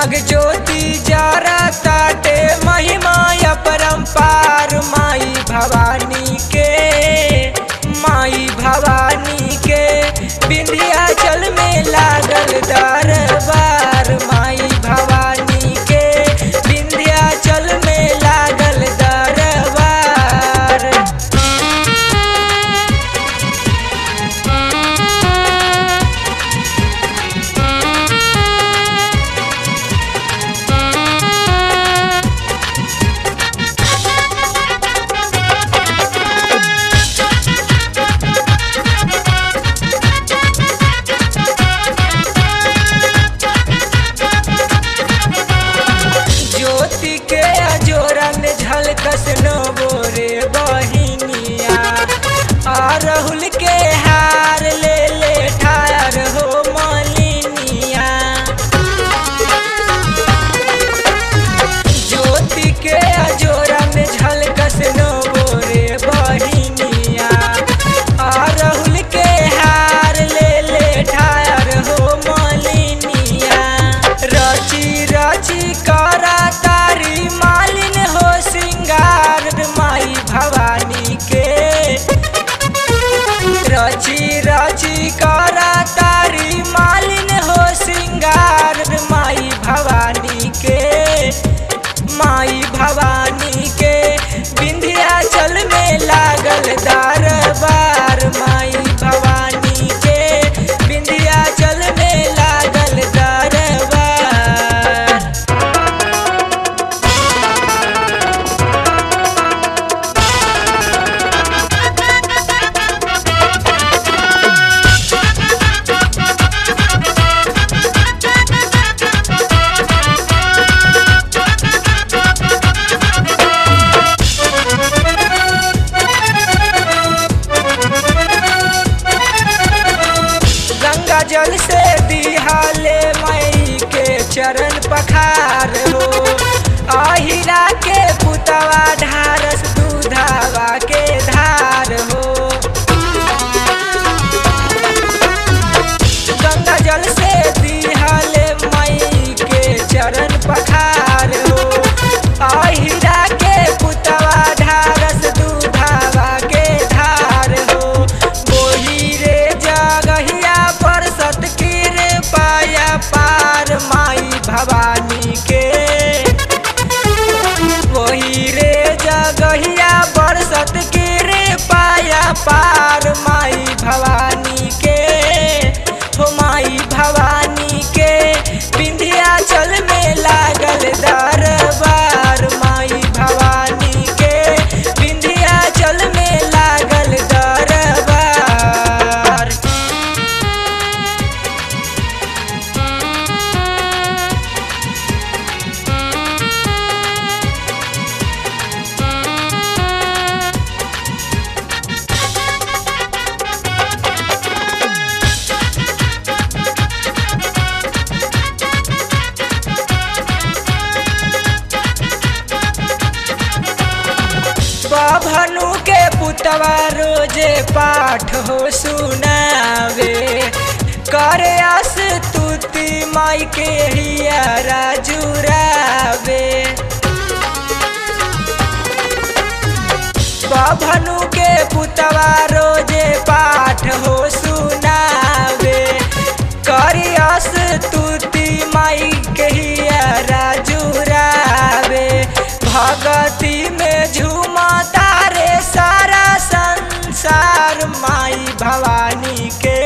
जग ज्योति जरा ताटे महिमा अपरंपार माई भवानी के माई भवानी के विंध्याचल में लागल दरबार माई भवानी के विंध्याचल में लागल दरबार ज्योति के अजोरन झलकस नबोरे बहिनिया आ राहुल के हार ले ले ठार हो मालिनिया ज्योति के अजोरन झलकस नबोरे बहिनिया आ राहुल के हार ले ले ठार हो मालिनिया रची रची करा तारी मालिन हो सिंगार माई भवानी के रची रची करा तारी मालिन हो सिंगार माई भवानी के माई भवानी के विंध्याचल में लागल दरबार माई भवानी के विंध्याचल में लागल दरबार गंगा जल से दिहाले मई के चरण पखार हो अहिरा के पुतवा ढारस दूधावा के धार हो गंगा जल से दिहाले मई के चरण पखार हो अहिरा के पुतवा ढारस दूधावा के धार हो बोही रे जगहिया पर सतकीर पाया पार माई भवानी के वही रे जगहिया पर सतकीर पाया पार माई भवानी के हो माई भवानी के विंध्याचल में लागल दरबार माई भवानी के विंध्याचल में लागल दरबार भनु के पुतवा रोजे पाठ हो सुनावे करे आस तुति माई के हिया जुरावे भनु के पुतवा रोजे पाठ हो सुनावे करियस तुति माई के हिया जुरावे भगती में झूमा तारे सारा संसार माई भवानी के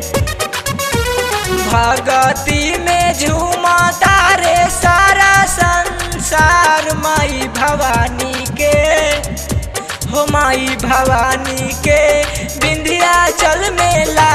भगती में झूमा तारे सारा संसार माई भवानी के हो माई भवानी के विंध्याचल में ला